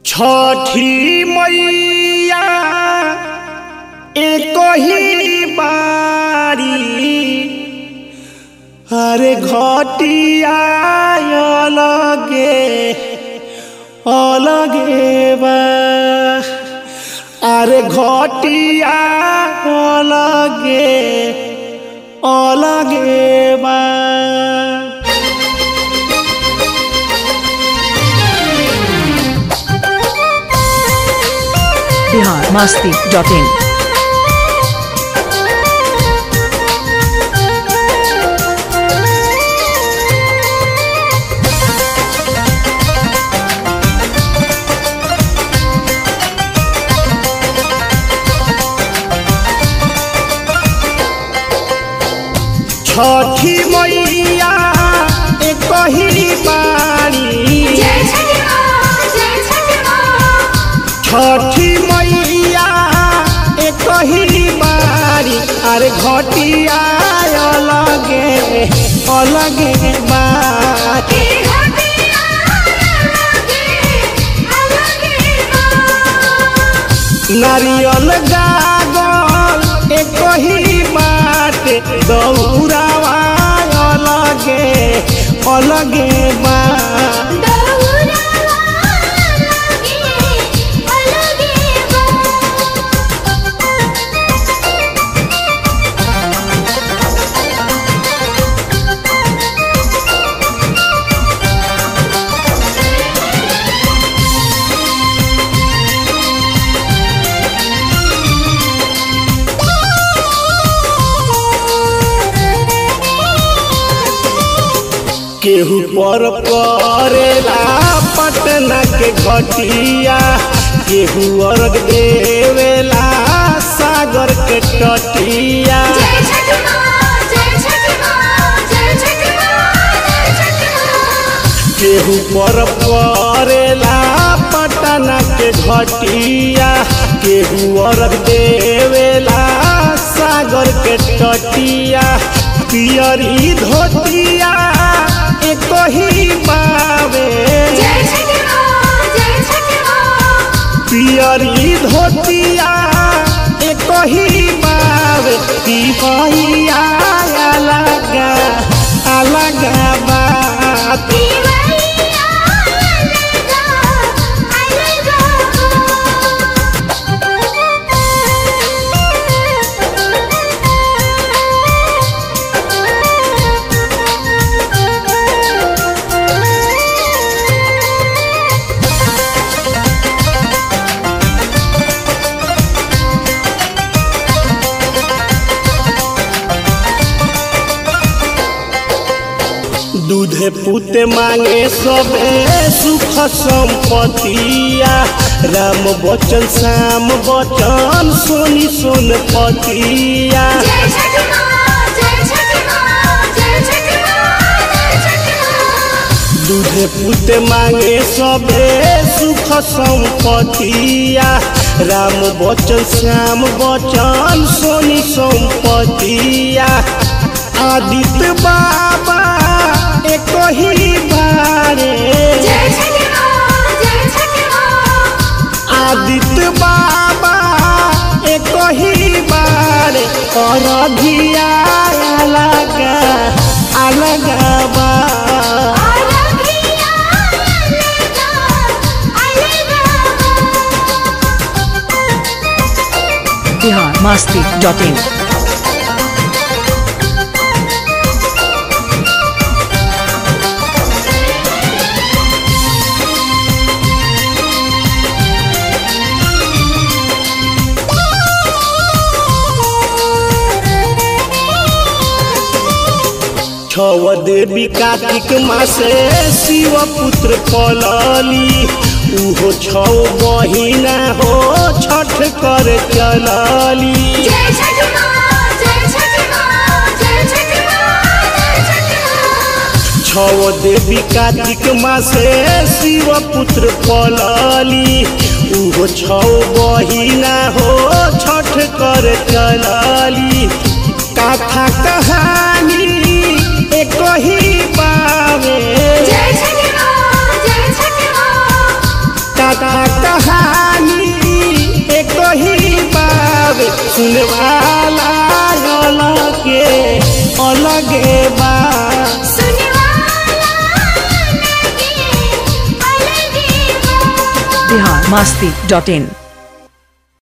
छठी मैया एक ही बारी अरे घटिया अलगे अलगे बा अरे घटिया अलगे अलगे बा बिहार मस्ती डॉट इन छठी मैया एक ही बारी जय छठी माँ जय छठी माँ छठी मैया एक ही बारी अरे घटिया अलगे अलगे बारी की घटिया अलगे अलगे माँ नारियल गागल एक ही बात दौरावा अलगे अलगे बा दौरा अलगे अलगे माँ केहू पर करेला पटना के घटिया केहू अर्घ देवेला सागर के तटिया जय छठी माँ जय छठी माँ जय छठी माँ जय छठी माँ केहू पर करेला पटना के घटिया केहू अर्घ देवेला सागर के तटिया पियरी धोतिया एक ही बावे जय छठी माँ जय छठी माँ पियरी धोतिया एक ही बावे तिहैया अलग अलग बात दीवारिया अलगा अलगा दूधे पुते मांगे सबे सुख संपतिया राम बचन श्याम बचन सोनी सोन पतिया जय छठी माँ जय छठी माँ जय छठी माँ जय छठी माँ दूधे पुते मांगे सबे सुख संपतिया राम बचन श्याम बचन सोनी संपतिया आदित्य बाबा एक ही बारे जय छठी माँ जय छठी माँ आदित्य बाबा एक ही बार और धिया अलग अलग बा अलगिया अलगा अलगा बिहार मस्ती डॉट इन छव देवी कार्तिक मासे शिव पुत्र पलली उहो छौ बहिना हो छठ कर चलली जय छठी माँ जय छठी माँ जय छठी माँ जय छठी माँ छव देवी कार्तिक मासे शिव पुत्र पलली उहो छौ बहिना हो छठ कर चलली कथा कहानी एक ही पावे जय छठी माँ जय छठी माँ कथा कहानी एक ही बाब सुनवाला अलगे अलगे बा सुने वाला अलगे अलगे बा बिहार मस्ती डॉट इन